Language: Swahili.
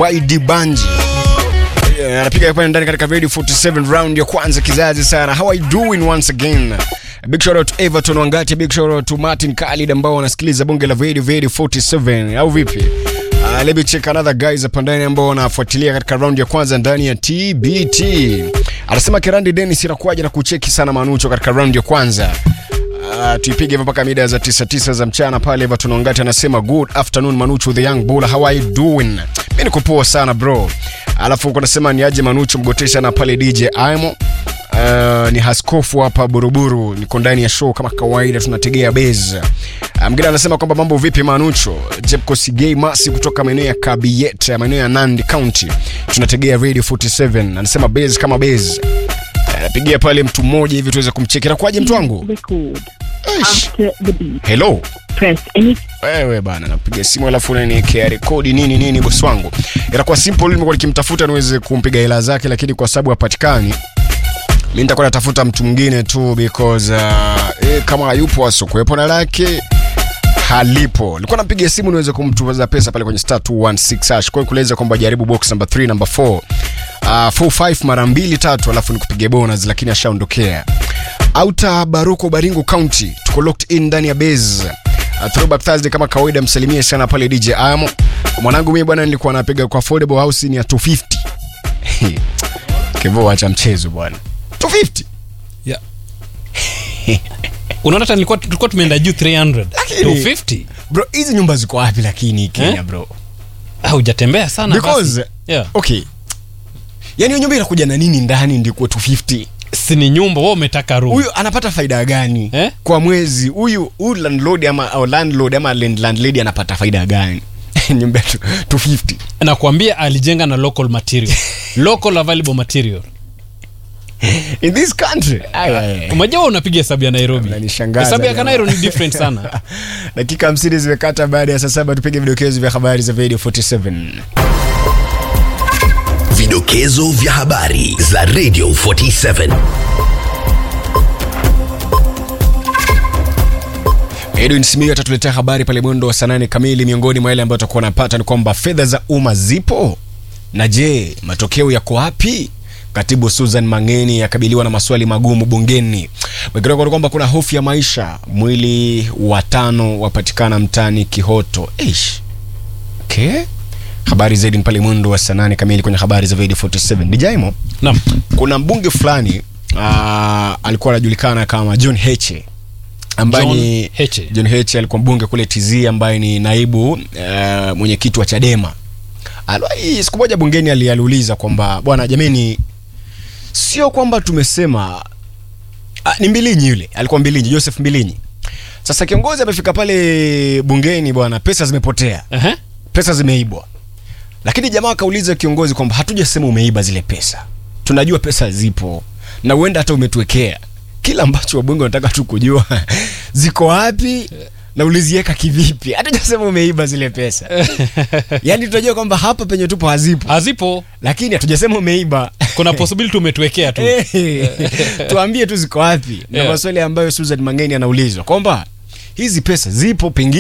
YD Banji Yeah, anapiga pale ndani katika Radio 47 round ya kwanza kizazi sana. How are you doing once again? Big shout out to Everton Wangati, big shout out to Martin Khalid ambao wanasikiliza bonge la Radio Radio 47 au vipi? Uh, let me check another guys hapa ndani ambao wanafuatilia katika round ya kwanza ndani ya TBT. Anasema Kerandi Dennis inakuwaje na kucheki sana Manucho katika round ya kwanza. Uh, tuipige hivyo mpaka mida za 99 za mchana pale Everton Wangati anasema good afternoon Manucho the young bull how are you doing? Mimi niko poa sana bro. Alafu uko nasema ni aje Manucho mgotesha na pale DJ Aimo. Uh, ni haskofu hapa Buruburu, niko ndani ya show kama kawaida, tunategea base. Uh, Mgeni anasema kwamba mambo vipi Manucho? Jepko Sigei Masi kutoka maeneo ya Kabiet, maeneo ya Nandi County, tunategea Radio 47. Anasema base kama base. Anapigia pale mtu mmoja hivi tuweze kumcheki. Inakuwaje mtu wangu? Record. Eish. After the beep, Hello. press any Wewe bana, napiga simu alafu unaniwekea rekodi nini nini, bosi wangu. Inakuwa simple, nimekuwa nikimtafuta niweze kumpiga hela zake, lakini kwa sababu hapatikani, mimi nitakuwa natafuta mtu mwingine tu because uh, eh, kama hayupo asokuwepo na lake halipo. Nilikuwa napiga simu niweze kumtumaza pesa pale kwenye star 216 hash. Kwa hiyo kueleza kwamba jaribu box number 3 number 4 uh, 45 mara mbili tatu, alafu nikupige bonus, lakini ashaondokea. Outer Baruko Baringo County, tuko locked in ndani ya base. Uh, throwback Thursday kama kawaida, msalimie sana pale DJ Amo. Mwanangu mimi bwana, nilikuwa napiga kwa affordable house ni ya 250. Kevo, acha mchezo bwana. 250. Yeah. unaona hata nilikuwa tulikuwa tumeenda juu 300 Lakini- 250 Bro, hizi nyumba ziko wapi lakini Kenya Eh? bro? Ah, hujatembea sana Because basi. yeah. okay. Yaani hiyo nyumba inakuja na nini ndani ndiko 250? si ni nyumba wewe umetaka room Huyu anapata faida gani Eh? kwa mwezi? Huyu huyu landlord ama au landlord ama land, landlady anapata faida gani? nyumba ya tu- 250. nakwambia alijenga na local material local available material In this country. Ay, ay, ay. umejua unapiga hesabu ya nairobi Unanishangaza hesabu ya jamaa. kanairo ni different sana dakika 50 zimekata baada ya saa saba tupige vidokezo vya habari za radio 47 Vidokezo vya habari za Radio 47. edwin simio atatuletea habari pale mwendo wa saa nane kamili miongoni mwa yale ambayo atakuwa anapata ni kwamba fedha za umma zipo na je matokeo yako wapi katibu susan mangeni akabiliwa na maswali magumu bungeni Wengineko ni kwamba kuna hofu ya maisha mwili wa tano wapatikana mtani kihoto Eish. okay. habari zaidi ni pale mwendo wa saa nane kamili kwenye habari za video 47 dijaimo naam kuna mbunge fulani uh, alikuwa anajulikana kama john heche ambaye John ni Heche. john heche alikuwa mbunge kule tz ambaye ni naibu uh, mwenyekiti wa chadema Aliwahi- siku moja bungeni ali- aliuliza kwamba bwana jameni sio kwamba tumesema ah, ni mbilinyi yule alikuwa mbilinyi joseph mbilinyi sasa kiongozi amefika pale bungeni bwana pesa zimepotea Ehe. pesa zimeibwa lakini jamaa akauliza kiongozi kwamba hatujasema umeiba zile pesa tunajua pesa zipo na huenda hata umetuwekea kila ambacho wabunge wanataka tu kujua ziko wapi na uliziweka kivipi hatujasema umeiba zile pesa yaani tunajua kwamba hapa penye tupo hazipo hazipo lakini hatujasema umeiba kuna possibility umetuwekea tu Eh, tuambie tu ziko wapi na Yeah. maswali ambayo susan mangeni anaulizwa kwamba hizi pesa zipo pengine